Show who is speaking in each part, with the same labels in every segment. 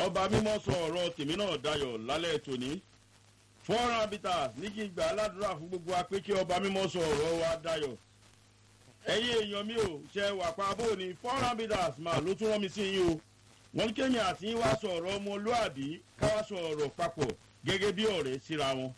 Speaker 1: ọba mímọ́ sọ ọ̀rọ̀ tèmi náà dayọ̀ lálẹ́ tòní foreign habitat ní kí n gbà aládùúrà fún gbogbo wa pé kí ọba mímọ́ sọ ọ̀rọ̀ wa dayọ̀ ẹ̀yin èèyàn mi ò ṣe wà pa bó ni foreign habitat máa ló tún rán mi sí yín o wọ́n ní kéèyàn àti yín wá sọ ọ̀rọ̀ ọmọlúàbí ká wá sọ ọ̀rọ̀ papọ̀ gẹ́gẹ́ bí ọ̀rẹ́ síra wọn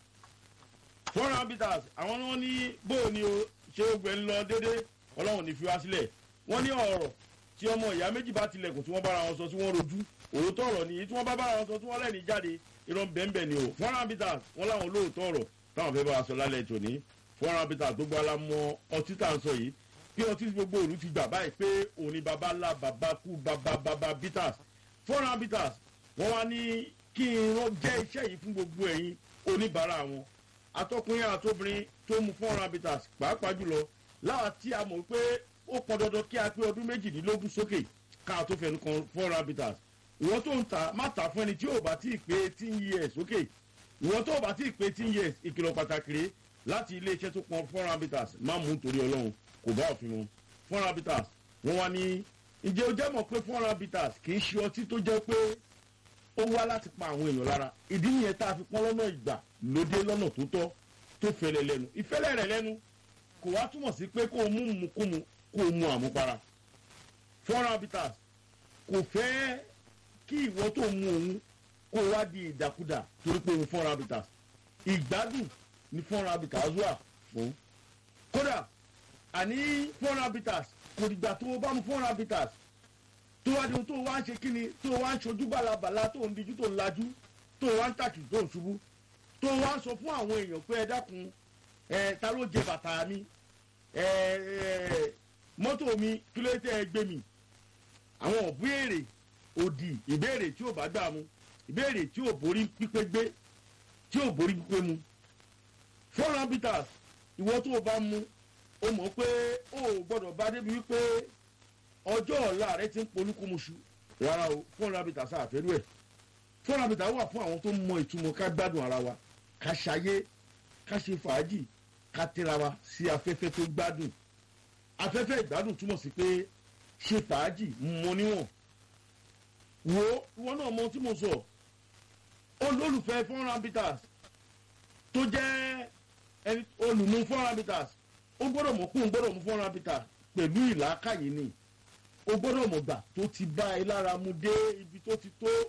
Speaker 1: foreign habitat àwọn ni wọ́n ní bó ni o ṣé ó gbẹ ń lọ déédéé ọlọ́run ní fi wá sílẹ̀ wọ́n ní ọ̀rọ̀ tí ọmọ ìyá méjì bá tilẹ̀kùn tí wọ́n bára wọn sọ tí wọ́n rojú òótọ́ ọ̀rọ̀ nìyí tí wọ́n bá bára wọn sọ tí wọ́n lẹ́ni jáde irọ́ bẹ́ẹ̀nbẹ́ ni o foreign habitat wọ́n láwọn olóòótọ́ ọ̀rọ̀ táwọn fẹ́ bá wa sọ lálẹ́ tòní foreign habitat tó gbọ́ alámọ ọtí tá à ń sọ yìí bí ọtí gbogbo òru ti gbà báyìí pé òní baba ńlá baba kú baba baba bitters foreign habitat wọ́n wá ní kí n jẹ́ iṣẹ́ yìí fún gbogbo ẹ̀yin oníbàárà wọn atọ́kùnrin àtobìnrin tó mu foreign habitat pàápàá jùlọ láwa tí a mọ̀ pé ó pọn dandan kí a pé ọdún méjìdínlógún sókè ká tó fẹnu kan foreign habitat ìwọ́n tó ń ta má ta fún ẹni tí ò bá tí ì pé eighteen years sókè ìwọ́n tó bá tí ì pé eighteen years ìkìlọ̀ pàtàkì rèé láti iléeṣẹ́ tó pọn foreign habitat má mú nítorí ọlọ́run kò bá òfin mu foreign habitat wọ́n wá ní ǹjẹ́ o jẹ́ mọ̀ pé foreign habitat kì í ṣe ọtí tó jẹ́ pé ó wá láti pa àwọn èèyàn lára ìdí nìyẹn tá a fi pọ́n lọ́nà ìgbà lóde lọ́nà tó tọ́ tó fẹ́lẹ̀ lẹ́nu ìfẹ́lẹ̀ rẹ̀ lẹ́nu kò wá túmọ̀ sí pé kó o mú mu kó mu kó o mu àmupara foreign habitat kò fẹ́ kí ìwọ tó mu òun kó o wá di ìdàkudà torí pé òun foreign habitat ìgbádùn ni foreign habitat wà fún kódà àní foreign habitat kò dìgbà tó o bá mu foreign habitat tó wá di ohun tó o wá ń ṣe kíni tó o wá ń ṣojú bàlàbàlà tó o ń dijú tó o ń lajú tó o wá ń tàkì tó o ń ṣubú tó o wá ń sọ fún àwọn èèyàn pé ẹ dákun ẹ ta ló jẹ bàtà mi ẹ ẹ mọ́tò mi kí ló tẹ́ ẹ gbé mi àwọn òbéèrè òdì ìbéèrè tí ò bá gbà mu ìbéèrè tí ò borí pípé gbé tí ò borí pípé mu foreign habitat ìwọ tó o bá mu o mọ̀ pé o ò gbọ́dọ̀ bá débi wípé ọjọ́ ọ̀la rẹ ti ń polúkúmuṣu rárá o foreign habitat sáàfẹ́rú ẹ̀ foreign habitat wà fún àwọn tó mọ ìtumọ̀ ká gbádùn ara wa ká ṣayé ká ṣe fàájì ká tẹ́ra wa sí afẹ́fẹ́ tó gbádùn afẹ́fẹ́ ìgbádùn túmọ̀ sí pé ṣe fàájì mọ níwọ̀n wo ìwọ náà mọ tí mo sọ olólùfẹ́ foreign habitat tó jẹ́ olùmú foreign habitat ó gbọ́dọ̀ mọ̀ kó ń gbọ́dọ̀ mú foreign habitat pẹ̀lú ìlàkàyè ni o gbọ́dọ̀ mọ̀ gbà tó ti bá ẹ lára mu dé ibi tó ti tó